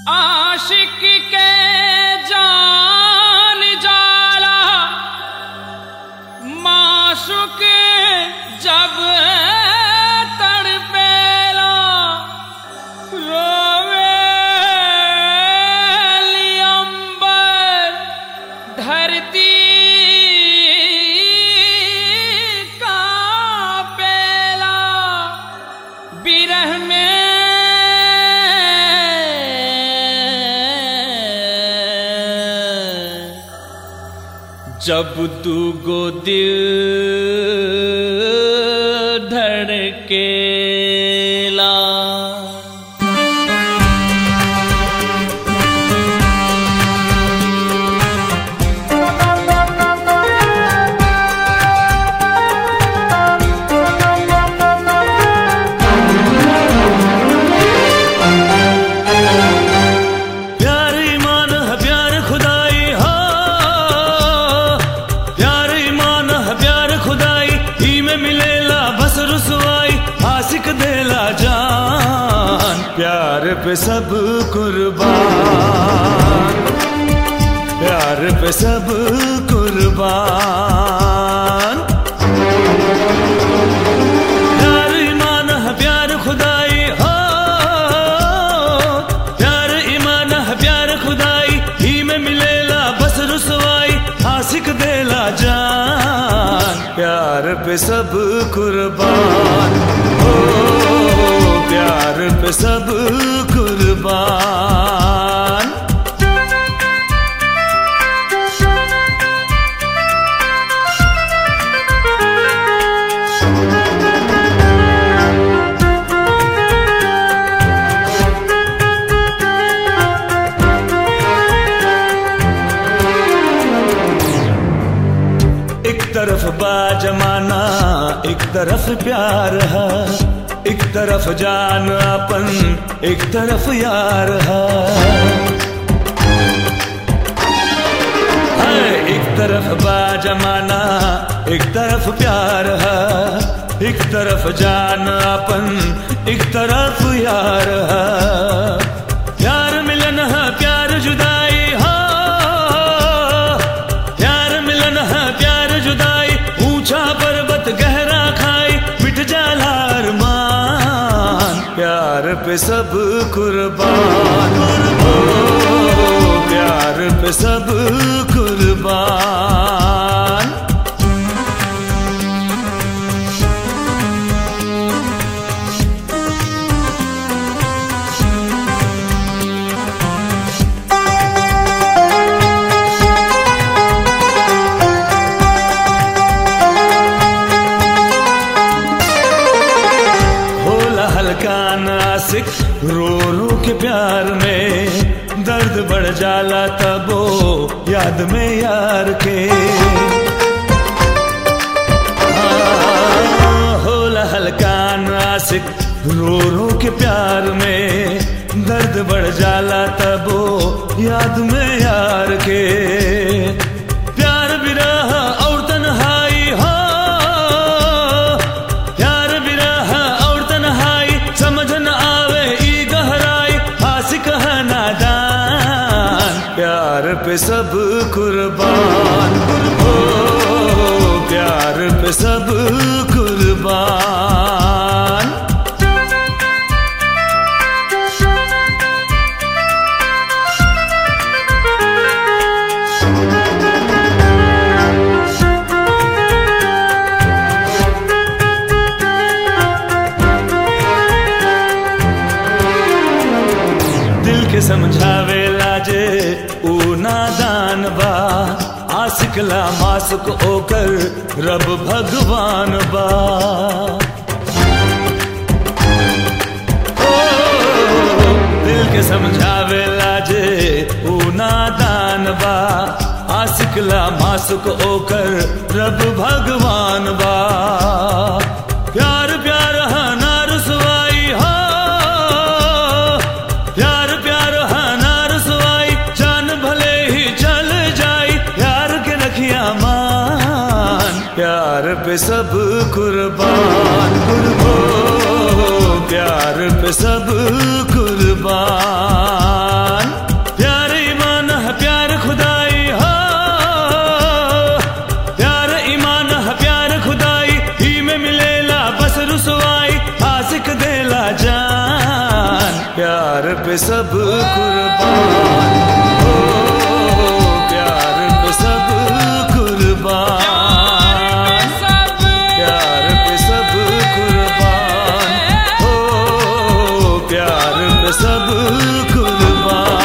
आशिक के जान जाला माशुक जब तड़पेला रोवे अंबर धरती का पेला बिरह में जब दूगो दिल धड़केला प्यार ईमान है प्यार खुदाई हो प्यार ईमान है प्यार खुदाई ही में मिलेला बस रुसवाई आशिक देला जान प्यार पे सब कुर्बान प्यार पे सब कुर्बान प्यार ईमान है प्यार खुदाई हो प्यार ईमान है प्यार खुदाई ही में मिलेला बस रुसवाई आशिक देला जान प्यार पे सब कुर्बान हो प्यार पे सब कुर्बान एक तरफ बा जमाना एक तरफ प्यार है एक तरफ जान अपन एक तरफ यार है है, एक तरफ बा जमाना एक तरफ प्यार है एक तरफ जान अपन एक तरफ यार है प्यार मिलन है प्यार जुदाई हो प्यार मिलन है प्यार जुदाई ऊंचा पर्वत गहरा खाई मिट जाला अरमान प्यार पे सब कुर्बान हो प्यार पे सब कुर्बान होला हल्का नासिक रो रो के प्यार में दर्द बढ़ जाला तबो याद में यार के हाँ, होला हल्का नासिक रो रो के प्यार में दर्द बढ़ जाला तबो याद में यार के प्यार बिरह और तन्हाई हो प्यार बिरह और तन्हाई समझ न आवे ई गहराई आशिक है नादान प्यार पे सब कुर्बान हो प्यार पे सब कुर्बान दिल के समझावे लाजे ऊ नादान बा आसिकला मासुक ओकर रब भगवान बा ओ, दिल के समझावे लाजे ऊ नादान बा आसिकला मासुक ओकर रब भगवान बा प्यार प्यार हा ना रुसवाई हो प्यार प्यार हा ना रुसवाई जान भले ही चल जाई प्यार के रखिया मान प्यार पे सब कुर्बान कुर्बो प्यार पे सब कुर्बान पे सब कुर्बान हो प्यार पे सब कुर्बान सब प्यार पे सब कुर्बान हो प्यार पे सब कुर्बान